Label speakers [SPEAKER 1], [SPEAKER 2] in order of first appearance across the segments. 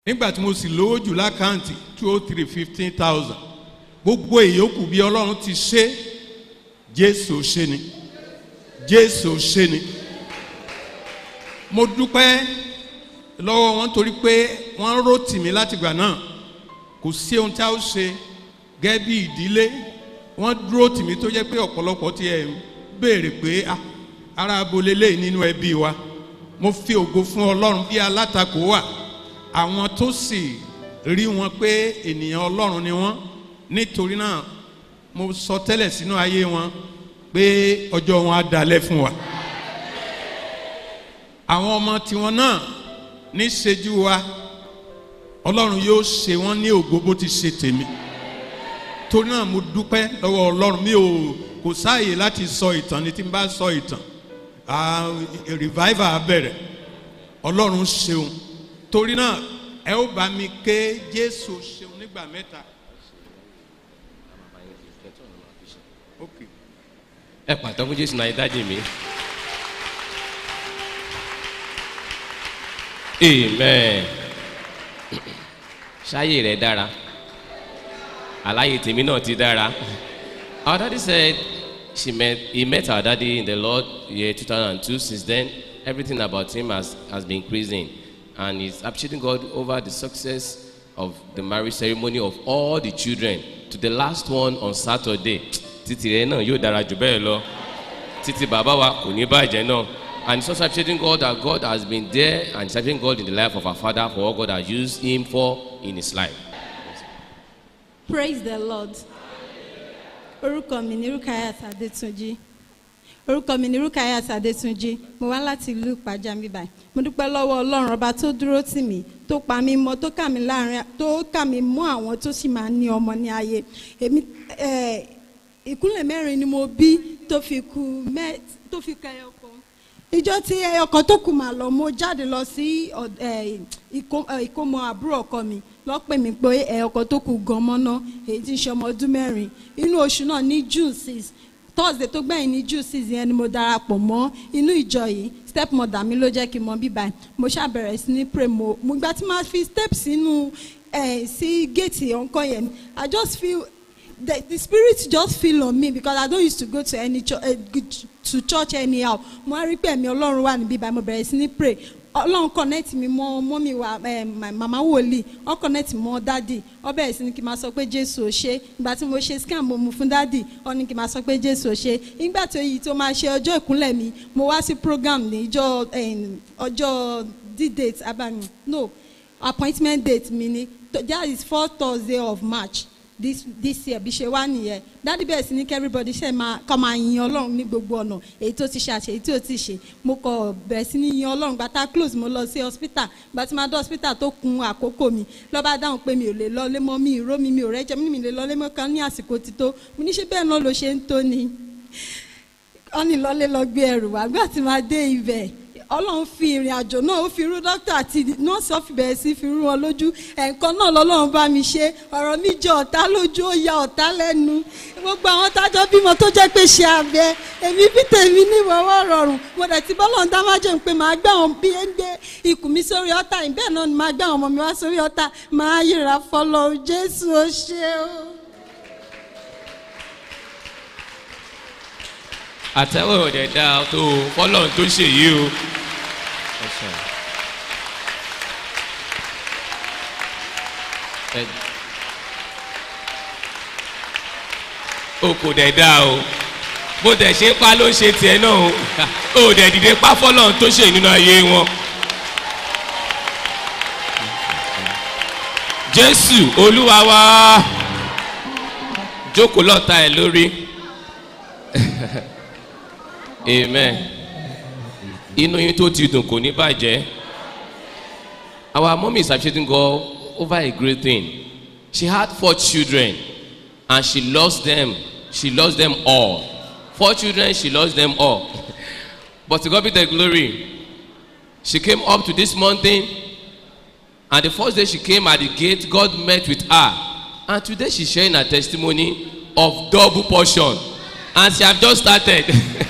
[SPEAKER 1] nígbà tí mo sì lówó jù lákàntì two oh three fifteen thousand gbogbo ìyókù bí ọlọ́run ti ṣe jésù ṣe ni jésù ṣe ni mo dúpẹ́ lọ́wọ́ wọn torí pé wọ́n ró tì mí látìgbà náà kò sí ohun tí a ó ṣe gẹ́gẹ́ bí ìdílé wọ́n dúró tì mí tó jẹ́ pé ọ̀pọ̀lọpọ̀ ti ẹ̀ ń béèrè pé "Ah, ara abolé lẹ́yìn nínú ẹbí wa mo fi ògo fún ọlọ́run bí alátakò wà àwọn tó sì rí wọn pé ènìyàn ọlọ́run ni wọ́n nítorí náà mo sọ tẹ́lẹ̀ sínú ayé wọn pé ọjọ́ wọn á dalẹ̀ fún wa àwọn ọmọ tiwọn náà níṣejú wa ọlọ́run yóò ṣe wọ́n ní ògo bó ti ṣe tèmi torí náà mo dúpẹ́ lọ́wọ́ ọlọ́run mi ò kò sáàyè láti sọ ìtàn ni tí n bá sọ ìtàn ah, revival á bẹ̀rẹ̀ ọlọ́run ṣeun torí náà ẹ ó bá mi ké jésù ṣeun nígbà mẹ́ta. Okay.
[SPEAKER 2] ẹ pàtó fún jésù náà dájú mi. amen ṣáyé rẹ dára àláyé tèmi náà ti dára our daddy said she met he met our daddy in the lord year two thousand and two since then everything about him has has been increasing and he's appreciating god over the success of the marriage ceremony of all the children to the last one on saturday títí rẹ náà yóò dára jù bẹ́ẹ̀ lọ títí bàbá wa kò ní bàjẹ́ náà and he's also appreciating God that God has been there and he's appreciating God in the life of our father for what God has used him for in his life.
[SPEAKER 3] praise the lord orúkọ mi ní rukayat adétúnjì orúkọ mi ní rukayat adétúnjì mo wá láti ìlú ìpàjá mi báyìí mo dúpẹ́ lọ́wọ́ ọlọ́run ọba tó dúró tì mí tó pa mí mọ́ tó kà mí láàrin tó kà mí mọ́ àwọn tó sì máa ní ọmọ ní ayé èmi eh, ìkúnlẹ̀ mẹ́rin ni mo bí tó fi kú mẹ́ tó fi ka ẹyọ kan ìjọ tí ẹyọ kan tó kù mà lọ mo jáde lọ sí ọ̀d- eh, ìkó- eh, ìkómọ àbúrò ọkọ mi lọ́pẹ̀ mi pé ẹyọ kan tó kù gan mọ́ná èyí tí ń ṣe ọmọ ọdún mẹ́rin inú oṣù náà ní june six thursday tó gbẹ̀yìn ní june six yẹn ni mo darapọ̀ mọ́ inú ìjọ yìí step mother mi ló jẹ́ kí n mọ bíbá ẹ̀ mo ṣàbẹ̀rẹ̀ sí ní pray mo mo gbà tí máa fi step sínú ẹ̀ sí géètì ọ̀nkọ́ yẹn i just feel the, the spirit just feel on me because I don't used to go to any church, uh, to church anyhow. Mo á rí pé ẹ̀mí Ọlọ́run wà níbí báyìí mo bẹ̀rẹ̀ sí ní pray. Ọlọ́run connect mi mọ́ mọ́mí wa eh, my mama wòlíì ọ connect mọ́ dádì ọ bẹ̀rẹ̀ sí ní kí n máa sọ pé Jésù ò ṣe ìgbà tí mo ṣe scan mo mu fún dádì ọ ní kí n máa sọ pé Jésù ò ṣe ìgbà tó yìí tó máa ṣe ọjọ́ ìkúnlẹ̀ mi mo wá sí program ní ìjọ eh, ọjọ́ d-date abami no appointment date mi ni that is four Thursday of March this this year bí ṣe wá nìyẹn dádì bẹ́ẹ̀ sí ní kí everybody ṣe máa kọ́ máa yin ọlọ́run ní gbogbo ọ̀nà èyí tó ti ṣe àṣẹ èyí tí ò ti ṣe mo kọ bẹ̀rẹ̀ sí ní yin ọlọ́run gbàtà close mo lọ sí hospital gbàtí máa dé hospital tó kun àkókò mi lọ́ba dáhùn pé mi ò lè lọlé mọ́ mi ìró mi mi ò rẹ́jẹ mi mi lè lọlé mọ́ kan ní àsìkò ti tó mo ní ṣe bẹ́ẹ̀ náà ló ṣe ń tó ni wọ́n ní lọlé lọ gbé ẹrù wá gbà tí máa dé ibẹ̀ ọlọ́run fi ìrìn àjò náà ó fi rú dókítà àti nọ́ọ̀sì ọ̀fi bẹ̀rẹ̀ sí fi rú wọn lójú ẹ̀ǹkan náà lọ́lọ́run bá mi ṣe ọ̀rọ̀ mi jẹ ọ̀tá lójú ó ya ọ̀tá lẹ́nu gbogbo àwọn tájọ́ bímọ tó jẹ́ pé ṣe abẹ èmi bí tèmi ní ìwọ́wọ́ rọrùn mo dẹ̀ ti bọ́lọ̀ ń dá má jẹun pé màá gbé àwọn bí ẹ ń gbé ikùn mi sórí ọ̀tá yìí bẹ́ẹ̀ náà ni màá gbé àwọn ọmọ mi wá sórí ọ̀tá màá yíra fọlọ́ jésù ó ṣe o.
[SPEAKER 2] àtẹ̀wé ọ̀dẹ̀ dáa tó fọlọ́run tó ṣe yìí o. Ẹ- o kò dẹ̀ dáa o bó dẹ̀ ṣe pa ló ń ṣe tiẹ̀ náà o o dẹ̀ dìde pa fọlọ́run tó ṣe nínú ayé wọn. jésù olúwa wa jókòó lọ́ta ẹ̀ lórí amen inú yín tó ti dùn kò ní bàjẹ́ our mummy is appreciating God over a great thing she had four children and she lost them she lost them all four children she lost them all but to God be the glory she came up to this mountain and the first day she came at the gate God met with her and today she sharing her testimony of double portion and she have just started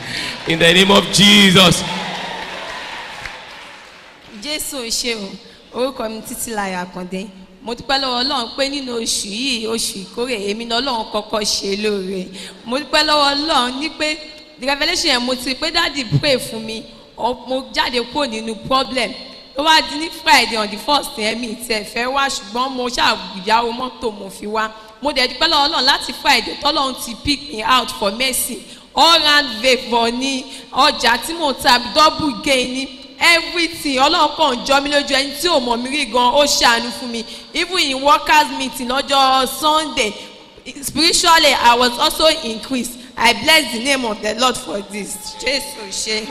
[SPEAKER 2] in the name of jesus
[SPEAKER 4] jésù ò ṣe o orúkọ mi títí láyà àkàndé mo dúpẹ́ lọ́wọ́ ọlọ́run pé nínú oṣù yìí oṣù ìkórè èmi ni ọlọ́run kọ́kọ́ ṣe lóore mo dúpẹ́ lọ́wọ́ ọlọ́run ní pé the revolution yẹn mo ti pé dáàdì pray fún mi ọ- mo jáde kúrò nínú problem ló wá di ní friday on the first yẹn mi tiẹ̀ fẹ́ wá ṣùgbọ́n mo ṣàyàwó mọ́tò mo fi wá mo dẹ̀ dúpẹ́ lọ́wọ́ ọlọ́run láti friday tọ́lọ́run ti pick me out for mercy all round favour ní ọjà tí mo ta double gain ní everything ọlọ́run kàn jọ mí lójú ẹni tí ò mọ̀ mí rí gan ó ṣàánú fún mi even in workers meeting lọ́jọ́ sunday spiritually i was also increased i bless the name of the lord for this jesu ṣe.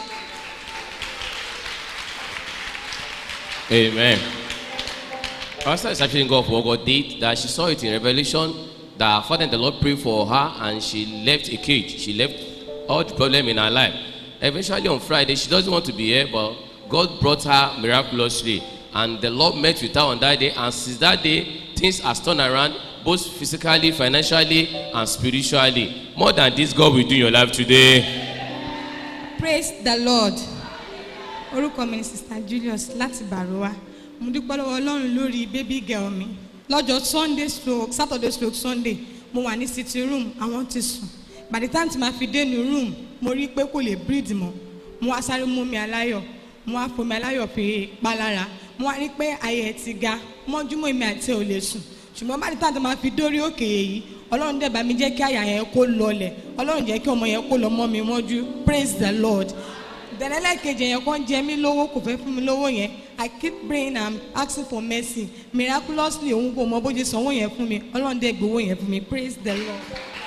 [SPEAKER 2] Amen. Pastor is actually God for what God did, that she saw it in Revelation, that her father and the Lord prayed for her and she left a cage. She left all the problem in her life. Eventually on Friday, she doesn't want to be here, but God brought her miraculously. And the Lord met with her on that day. And since that day, things has turned around, both physically, financially, and spiritually. More than this, God will do in your life today.
[SPEAKER 5] praise the lord orúkọ mi ni sista julius láti bàrúwá mo dúpẹ́ lọ́wọ́ ọlọ́run lórí baby girl mi lọ́jọ́ sunday stroke saturday stroke sunday mo wà ní sitting room àwọn ti sùn by the time tí ma fi dé ní room mo rí i pé kò lè breathe mọ́ mo wá sáré mú mi aláyọ̀ mo wá fomi aláyọ̀ fi pa lára mo wá rí i pé ayé ẹ̀ ti ga mọ́júmọ́ èmi àti ẹ̀ ò lè sùn ṣùgbọ́n bá the time tí ma fi dórí òkè yìí ọlọ́run dẹ̀ bá mi jẹ́ kí àyà yẹn kó lọlẹ̀ ọlọ́run jẹ́ kí ọmọ yẹn kó lọ mọ́ mi mọ́jú praise the lord ìdánilẹ́kejì yẹn kàn jẹ mí lówó kò fẹ́ fún mi lówó yẹn i keep praying and asking for mercy miraculously òun kò mọ bó ṣe sanwó yẹn fún mi ọlọ́run dẹ̀ gbowó yẹn fún mi praise the lord.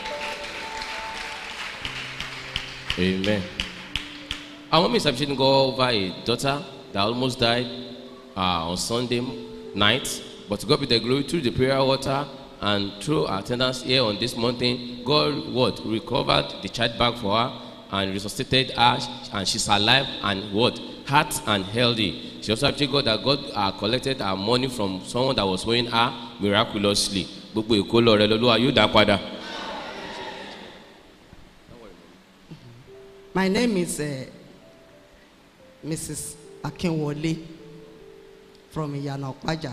[SPEAKER 2] Amen. Our mom is appreciating God over a daughter that almost died uh, on Sunday night. But to God be the glory through the prayer water and through our attendance here on this mountain. God what recovered the child back for her and resuscitated her, and she's alive and what heart and healthy. She also appreciated God that God uh, collected her money from someone that was owing her miraculously. Gbogbo ìkólọ rẹ lọ́lọ́wà yóò dá padà.
[SPEAKER 6] My name is uh, Mrs. Akinwole from Iyana Okpaja.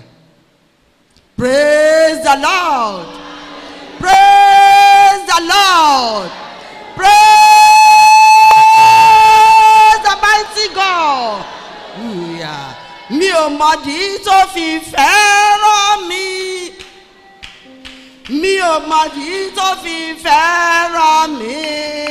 [SPEAKER 6] Praise the Lord. Praise the Lord. Praise the mighty God. Yeah. Mi ò mọ̀dí tó fi fẹ́ràn mi. Mi ò mọ̀dí tó fi fẹ́ràn mi.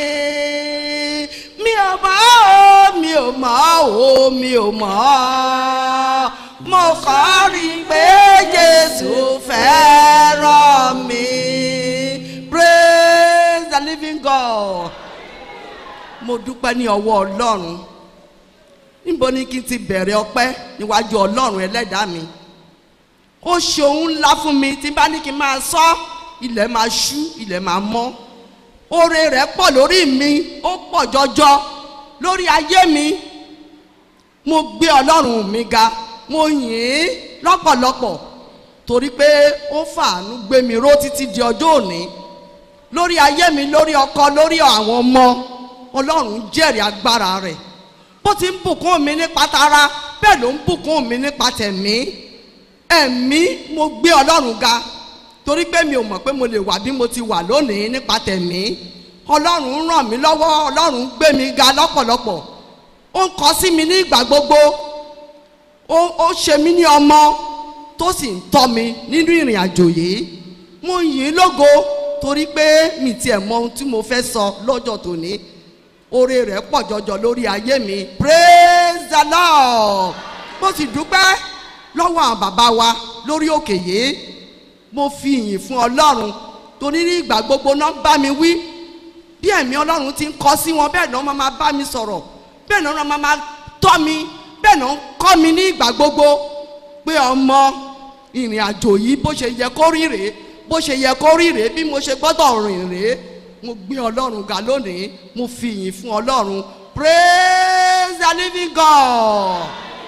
[SPEAKER 6] Mi ò mọ̀ o, mi ò mọ̀ o, mi ò mọ̀. Mo kàn rí i pé Jésù fẹ́ràn mi. Praise the living God. Mo dúpẹ́ ní ọwọ́ Ọlọ́run. Níbo ni kí n ti bẹ̀rẹ̀ ọpẹ́ níwájú Ọlọ́run ẹlẹ́dàá mi? ó ṣe ohun ńlá fún mi tí n bá ní kí n máa sọ ilẹ̀ máa ṣú ilẹ̀ máa mọ́ oore rẹ̀ pọ̀ lórí mi ó pọ̀ jọjọ lórí ayé mi mo gbé ọlọ́run mi ga mo yìn ín lọ́pọ̀lọpọ̀ torí pé ó fàánú gbé mi ró títí di ọjọ́ òní lórí ayé mi lórí ọkọ lórí àwọn ọmọ ọlọ́run jẹ́rìí agbára rẹ̀ bó ti ń bùkún mi nípa tara bẹ́ẹ̀ ló ń bùkún mi nípa tẹ̀mí ẹ̀mí mo gbé ọlọ́run ga torí pé mi ò mọ̀ pé mo lè wà bí mo ti wà lónìí nípa tẹ̀mí ọlọ́run ràn mí lọ́wọ́ ọlọ́run gbé mi ga lọ́pọ̀lọpọ̀ ó ń kọ sí mi ní ìgbà gbogbo ó ó ṣe mí ní ọmọ tó sì ń tọ́ mi nínú ìrìn àjò yìí mo yìn ín lógo torí pé mi tiẹ̀ mọ ohun tí mo fẹ́ sọ lọ́jọ́ tòní oore rẹ̀ pọ̀ jọjọ lórí ayé mi praise the lord mo sì dúpẹ́ lọ́wọ́ àwọn bàbá wa lórí òkè yìí mo fi ìyìn fún ọlọ́run torí ní ìgbà gbogbo náà bá mi wí bí ẹ̀mí ọlọ́run ti ń kọ́ sí wọn bẹ́ẹ̀ náà wọ́n máa bá mi sọ̀rọ̀ bẹ́ẹ̀ náà wọ́n máa tọ́ mi bẹ́ẹ̀ náà ń kọ́ mi ní ìgbà gbogbo pé ọmọ ìrìn àjò yìí bó ṣe yẹ kó rí rèé bó ṣe yẹ kó rí rèé bí mo ṣe gbọ́dọ̀ rìn rèé mo gbé ọlọ́run ga lónìí mo fi ìyìn fún ọlọ́run praise the living God.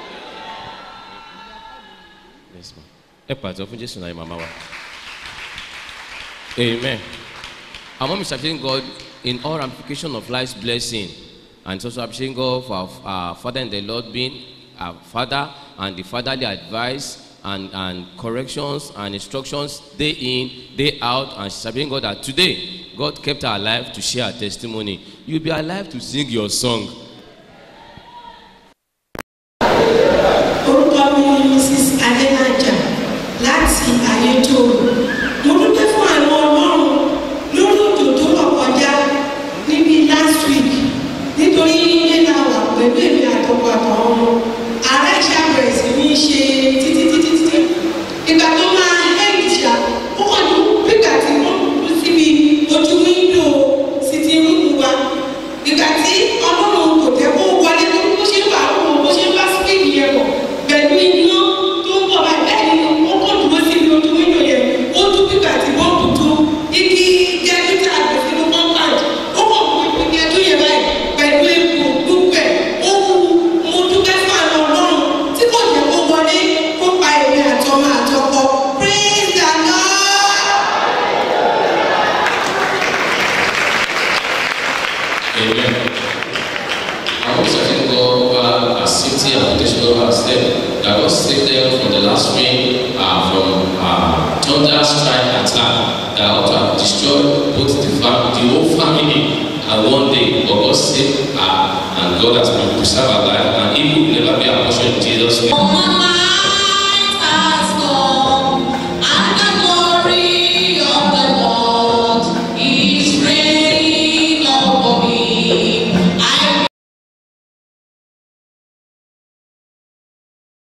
[SPEAKER 2] Yes, ma'am. Ẹ pàtó fún Jésù náà màmá wa. Amen. Our mom is appreciating God in all ramifications of life's blessing and it's also appreciating God for our, our father in the Lord being our father and the fatherly advice and, and corrections and instructions day in, day out, and she's believing God that today God kept her alive to share her testimony. You'll be alive to sing your song.
[SPEAKER 7] orúkọ mi ni mrs adélájà láti ayétòrò mo dúpẹ́ fún àwọn ọlọ́run lórí òjò tó lọ kọjá níbi last week nítorí nílé la wà pẹ̀lú èmi àtọkọ àtàwọn ọmọ ara ìṣàbẹ̀rẹ̀ sí ní ṣe títí títí títí ìgbà tó máa hẹ́ẹ̀dì ṣá ó kàn ní píkà tí wọ́n kú síbi ojú wíńdò sítì rúùmù wa ìgbà tí ọlọ́run kò tẹ́ kó wọlé tó bó ṣe ń bá àwọn bó ṣe ń bá spíìkì yẹn bọ̀ pẹ̀lú iná tó ń bọ̀ báyìí bẹ́ẹ̀ ni ó kàn dúró síbi ojú wíńdò yẹn ó tún píkà tí bọ́ọ̀bù tó igi gẹ́gítà àgbẹ̀ sínú compound ó kàn mú igi ẹdún yẹn báyìí pẹ̀lú epo gbogbo ẹ̀ ó wú mo dúpẹ́ fún àwọn ọlọ́run tí kò jẹ́ kó wọlé kó pa èmi àtọmọ àtọkọ praise the lord.
[SPEAKER 2] Amen. I also thank God over our safety and protection over our step. That God saved them from the last rain, uh, from uh, thunder strike attack that ought to have destroyed both the family, the whole family, and one day, but God saved her, and God has been preserved her life,